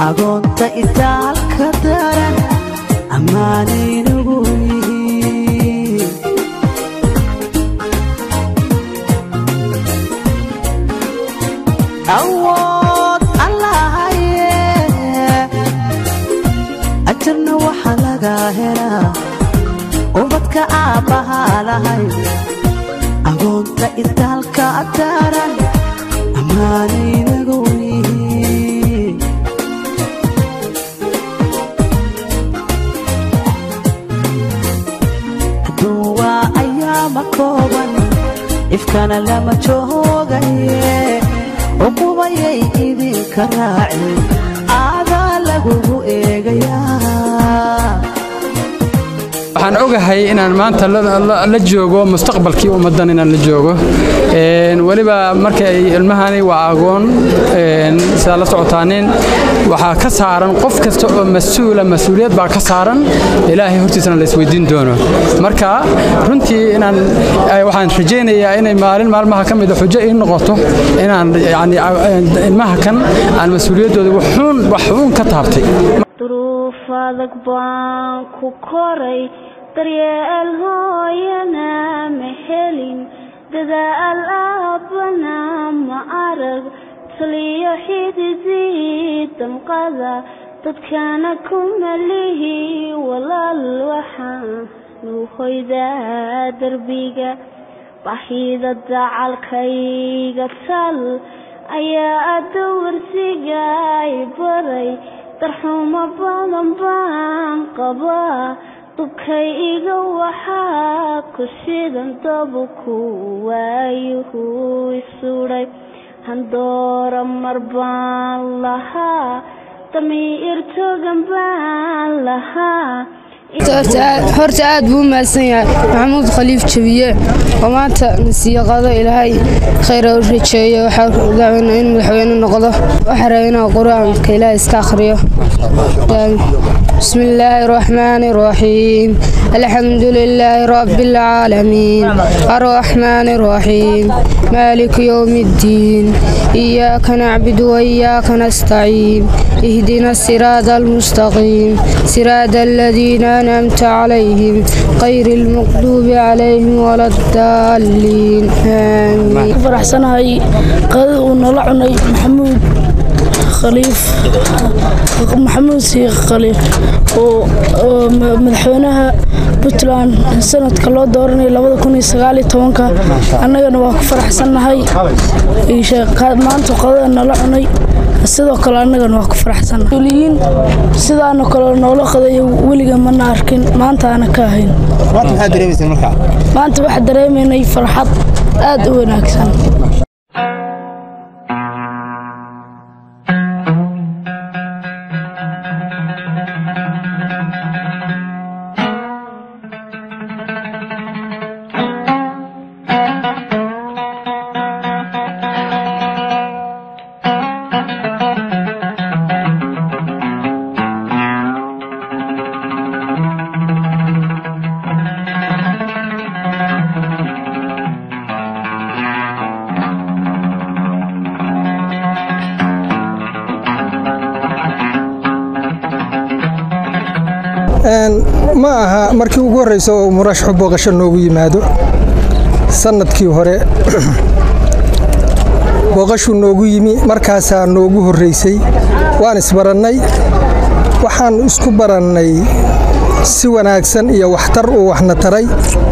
agoonta itaalka daran ammaanaynagu yihiin awood allahaye ajarna waxaa laga helaa ubadka aabbahaa lahay agoonta itaalka daran ammaanaynagu yihiin aduun waa ayaama kooban ifkana lama joogaye uqubayay idinka raacin aadaa lagugu eegayaa waxaan ogahay inaan maanta la joogo mustaqbalkii ummaddan inaan la joogo weliba marka ay ilmahani waa agoon sidaa la socotaanin waxaa ka saaran qof kasta oo mas-uula mas-uuliyad baa ka saaran ilaahay hortiisana la isweydiin doono marka runtii inaan waxaan rajaynayaa inay maalin maalmaha ka mida xujo ii noqoto inaan yani ilmaha kan aan mas-uuliyaddooda waxuun waxuun ka taabtay duruuf adag baan ku koray daryeel hooyana ma helin dadaal aabbana ma arag taliyo xididii damqada dadkana ku malihi walaal waxaanu hoydaa derbiga baxida dacalkayga tal ayaa adawarsiga ay baray darxumo badan baan qabaa dubkay iga waxaa ku shidan dabuku waayuhu isudhay handoora mar baan lahaa damiir togan baan lahaa horta aad buu u mahadsan yahay maxamuud khaliif jabiye oo maanta nasiiqado ilaahay khayra u rajeeyo waxaa dacweyna in madaxweyne noqdo waxaa raba inaa qur-aanka ilaahay iska akhriyo بسم الله الرحمن الرحيم الحمد لله رب العالمين الرحمن الرحيم مالك يوم الدين إياك نعبد وإياك نستعين اهدنا الصراط المستقيم صراط الذين أنعمت عليهم غير المغضوب عليهم ولا الضالين آمين faraxsanahay qadada uu nala cunay maxamuud khaliif maxamuud siikh khaliif oo oo madaxweynaha puntland sanadka loo dooranay labada kun iyo sagaal iyo tobanka annagana waa ku faraxsannahay maanta qadada nala cunay sidoo kale annagana waa ku faraxsannahay uliyiin sidaana kale noola qadayo weliga mana arkin maanta aana ka ahayn maanta waxaa dareemaynay farxad aad u wanaagsan ma aha markii ugu horreysa oo murashaxu booqasho noogu yimaado sannadkii hore booqashuu noogu yimi markaasaa noogu horreysay waan isbarannay waxaan isku barannay si wanaagsan iyo waxtar uu waxna taray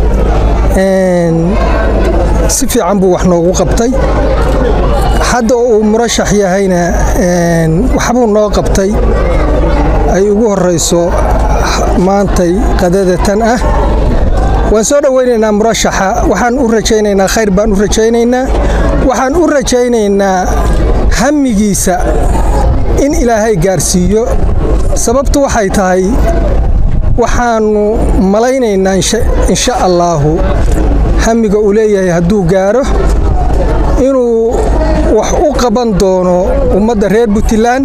si fiican buu wax noogu qabtay hadda uu murashax yahayna waxbuu noo qabtay ay ugu horrayso maantay qadada tan ah waan soo dhowaynaynaa murashaxa waxaan u rajaynaynaa khayr baan u rajaynaynaa waxaan u rajaynaynaa hamigiisa in ilaahay gaarsiiyo sababtu waxay tahay waxaannu malaynaynaa insha allaahu hamiga uu leeyahay hadduu gaaro inuu wax u qaban doono ummadda reer puntland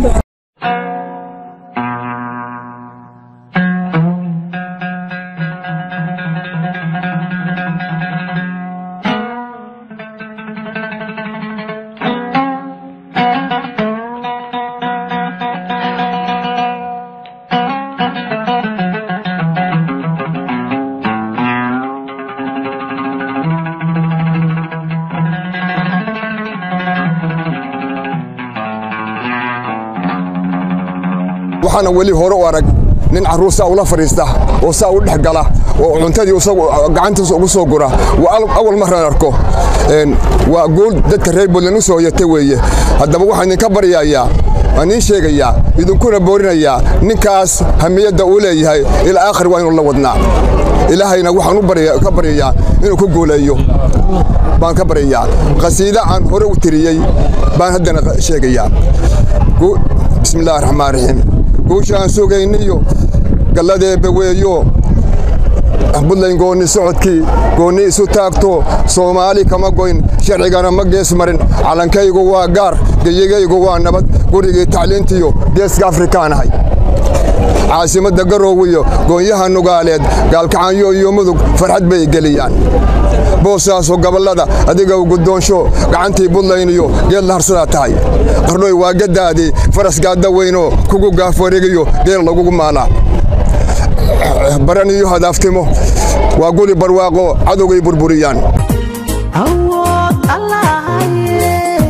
waxaana weli hore u arag nin carruur saa ula fadhiista oo saa u dhex gala oo cuntadii gacantiisa ugu soo gura waa awal maraan arko waa guul dadka reer buntland u soo hoyata weeye haddaba waxaan idinka baryayaa waan iin sheegayaa idinkuna boorinayaa ninkaas hamiyadda uu leeyahay ilaa aakhir waa inuu la wadnaa ilaahayna waxaan ka baryayaa inuu ku guuleeyo baan ka baryayaa qasiida aan hore u tiriyey baan haddana sheegayaa bismi illahi raxmaan raxiim guusha aan sugayniyo galladeebba weeyo buntland goonni socodkii goonni isu taagto soomaali kama goyn sharcigana ma gees marin calankaygu waa gaar geyigaygu waa nabad gurigii tacliintiyo geeska afrikaanahay caasimadda garoowiyo goonyaha nugaaleed gaalkacanyo iyo mudug farxad bay geliyaan boosaaso gobollada adiga guddoonsho gacantii buntland iyo geed la harsadaa tahay qardhoy waa gaddaadii faras gaadda weynoo kugu gaaf wareegiyo geel lagugu maalaa baran iyo hadaaftimo waa guri barwaaqo cadowgay burburiyaan awood allahaye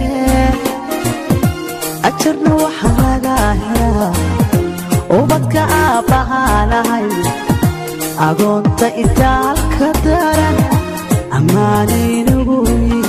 ajarna waxa laga helaa ubadka aabbahaanahay agoonta itaalka daran ammaanaynagu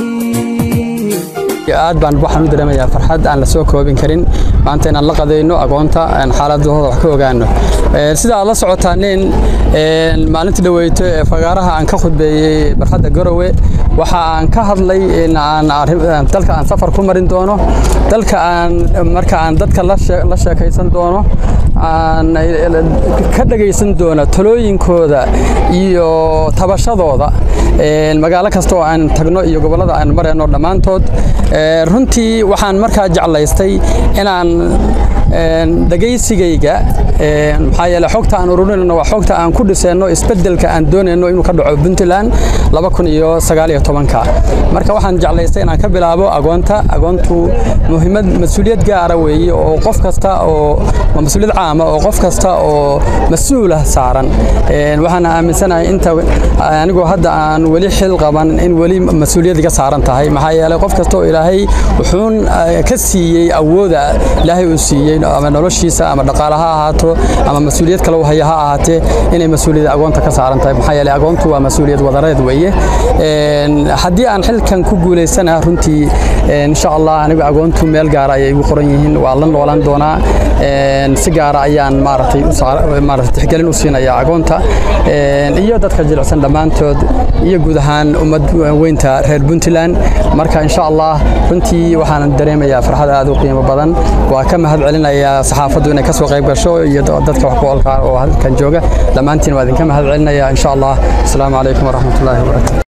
aad baan waxaan u dareemayaa farxad aan la soo koobin karin maanta inaan la qadayno agoonta xaaladahooda wax ka ogaano sida aad la socotaaneen maalintii dhaweyto ee fagaaraha aan ka khudbeeyey barxadda garowe waxa aan ka hadlay in aan dalka aan safar ku marin doono dalka aan marka aan dadka la sheekaysan doono aan ka dhagaysan doono talooyinkooda iyo tabashadooda magaalo kasta oo aan tagno iyo gobollada aan marayno dhammaantood runtii waxaan markaa jeclaystay inaan dhegaysigayga maxaa yeele xogta aan ururinayno waa xogta aan ku dhisayno isbeddelka aan doonayno inuu ka dhaco puntland laba kun iyo sagaal iyo tobanka marka waxaan jeclaystay inaan ka bilaabo agoonta agoontu muhiimad mas-uuliyad gaara weeye oo qof kasta oo mas-uuliyad caama oo qof kasta oo mas-uulah saaran waxaan aaminsanahay inta anigoo hadda aan weli xil qaban in weli mas-uuliyad iga saaran tahay maxaa yeelay qof kasta oo ilaahay wuxuun ka siiyey awooda ilaahay uu siiyey ama noloshiisa ama dhaqaale ha ahaato ama mas-uuliyad kale u haya ha ahaatee inay mas-uuliyad agoonta ka saaran tahay maxaa yeelay agoontu waa mas-uuliyad wadareed weeye haddii aan xilkan ku guulaysana runtii insha allah anigu agoontu meel gaara ayay igu qoran yihiin waa la noolan doonaa si gaara ayaan maaragtay maaragtay tixgelin u siinaya agoonta iyo dadka jilicsan dhammaantood iyo guud ahaan ummad weynta reer puntland marka insha allah runtii waxaan dareemayaa farxad aad u qiimo badan waa ka mahad celinayaa saxaafaddu inay ka soo qayb gasho iyo dadka wax ku olkaa oo halkan jooga dhammaantiin waa idinka mahad celinaya insha allah asalaamu calaykum waraxmatullaahi wabarakatu